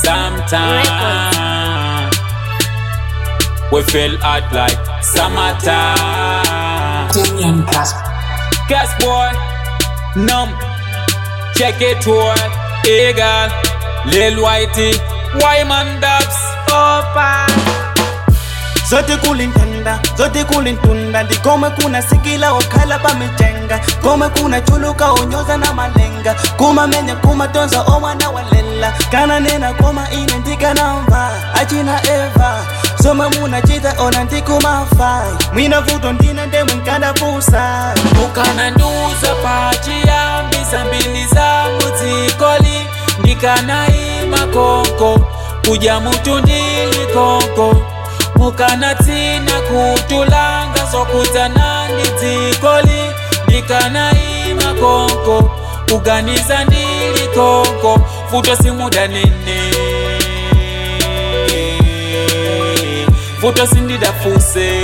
sometime. We feel hot like summertime. Damien Gas. Gas boy, numb. Check it boy, eagle, Lil Whitey, Wyman Dubs, open. zote kulintanda zote kulintunda ndikome kuna sikila okhala pamichenga kome kuna chuluka onyoza na malenga kuma menya kuma tonza omwana walela kana nena koma ine ndikanamva achina eva somwe munachita ona ndikumafai mwina vuto ndine ndemwe nkadapusa ukananduza pachiyambisa mbili za mudzikoli ndikanaima konko kuja mutundili konko mukanatsina kutulanga zokutana ndi dzikoli ndikanaima konko kuganiza ndili konko futo simuda nene futo sindidafuse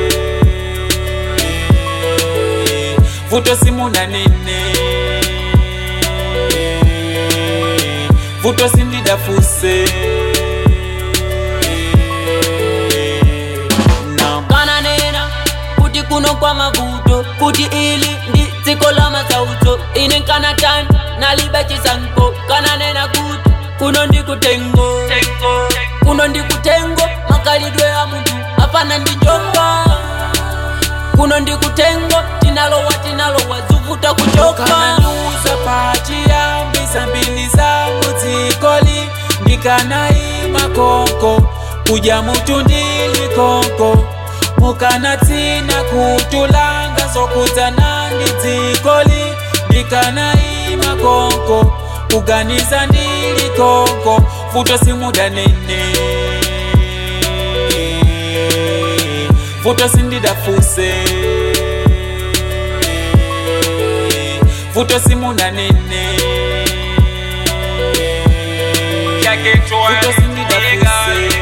vuto simuna nene vuto sindidafuse Nam. kananena kuti kuno kwa mavuto kuti ili ndi dziko la mazauto ine nkana time nalibe chisankho kananena kuti kuno ndi kutengo kuno ndi kutengo makalidwe a munthu apana ndi njonga kuno ndi kutengo tinalowa tinalowa zivuta kuchoka kananuza pachiyambisa mbili za mudzikoli ndikanaima konko kuja mutundili konko mukanatsina kutulanga zokutana ndi dzikoli ndikanaima konko kuganiza ndili konko futo simuda nene futo sindidafuse futo simuna nene futo sindidafuse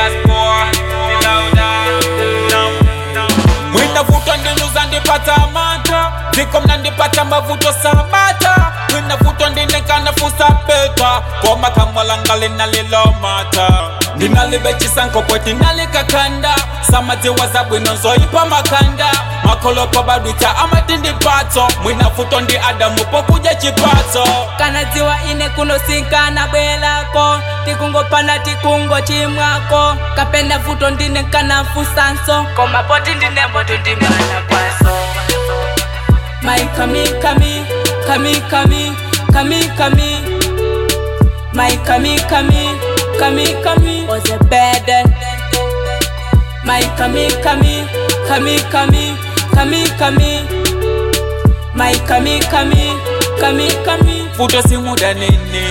mwina vuto ndinuza ndipata mata dziko mna ndipata mavuto samata mwina vuto ndinekanafusa peta koma kamwalangali nalilomata ndinalibe chisanko pweti nalikakanda samadziwa zabwino nzoipa makanda makolopo badwita amati ndipatso mwina vuto ndi adamu pokuja chipatso kana dziwa ine kunosinkana bwelako tikungopana tikungo chimwako kapena vuto ndine kanafusanso koma poti ndine moto ndimana kwaso my kami kami kami kami kami kami my kami kami kami kami was a burden my kami kami kami kami kami kami my kami kami kami kami futo simuda nene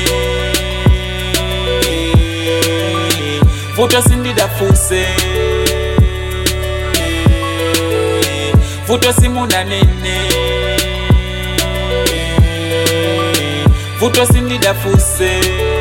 futo sindidafuse futo simuna nene futo sindidafuse